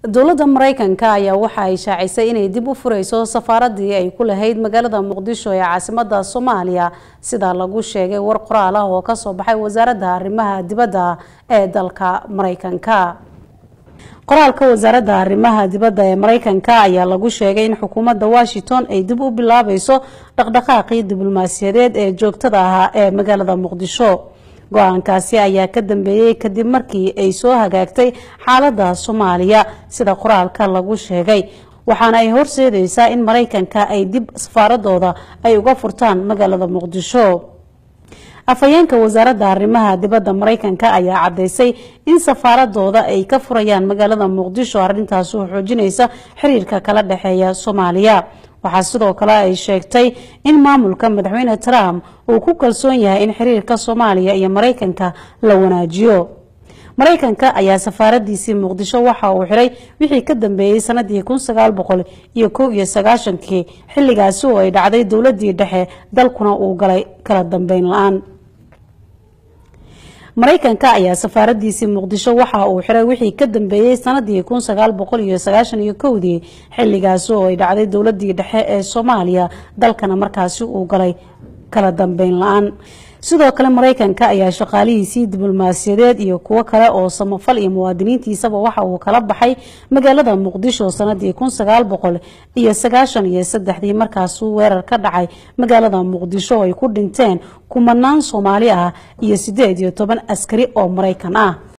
dowladda maraykanka ayaa waxa ay shaacisay inay dib u fureyso safaaradii ay ku lahayd magaalada muqdisho ee caasimada soomaaliya sida lagu sheegay war qoraal ah oo kasoo baxay wasaaradda arrimaha dibadda ee dalka maraykanka qoraalka wasaaradda arrimaha dibadda ee maraykanka ayaa lagu sheegay in xukuumadda washington ay dib u bilaabayso dhaqdhaqaaqii diblomaasiyadeed ee joogtada ahaa ee magaalada muqdisho go-aankaasi ayaa ka dambeeyey kadib markii ay soo hagaagtay xaaladda soomaaliya sida qoraalka lagu sheegay waxaana ay horseedeysaa in maraykanka ay dib safaaradooda ay uga furtaan magaalada muqdisho afhayeenka wasaaradda arrimaha dibadda maraykanka ayaa caddeysay in safaaradooda ay ka furayaan magaalada muqdisho arrintaas oo xoojinaysa xiriirka kala dhexeeya soomaaliya waxaa sidoo kale ay sheegtay in maamulka madaxweyne trump uu ku kalsoon yahay in xiriirka soomaaliya iyo maraykanka la wanaajiyo maraykanka ayaa safaaradiisii muqdisho waxa uu xiray wixii ka dambeeyey sanadii kun sagaal boqol iyo kow iyo sagaashankii xilligaasi oo ay dhacday dowladii dhexe dalkuna uu galay kala dambeyn la-aan maraykanka ayaa safaaradiisii muqdisho waxa uu xiray wixii ka dambeeyey sanadii kun sagaal boqol iyo sagaashan iyo kowdii xilligaasi oo ay dhacday dowladii dhexe ee soomaaliya dalkana markaasi uu galay kala dambeyn la-aan sidoo kale maraykanka ayaa shaqaalihiisii diblomaasiyadeed iyo kuwo kale oo samafal iyo muwaadiniintiisaba waxa uu kala baxay magaalada muqdisho sanadii kun sagaal boqol iyo sagaashan iyo saddexdii markaasuu weerar ka dhacay magaalada muqdisho oo ay ku dhinteen kumanaan soomaali ah iyo sideed iyo toban askari oo maraykan ah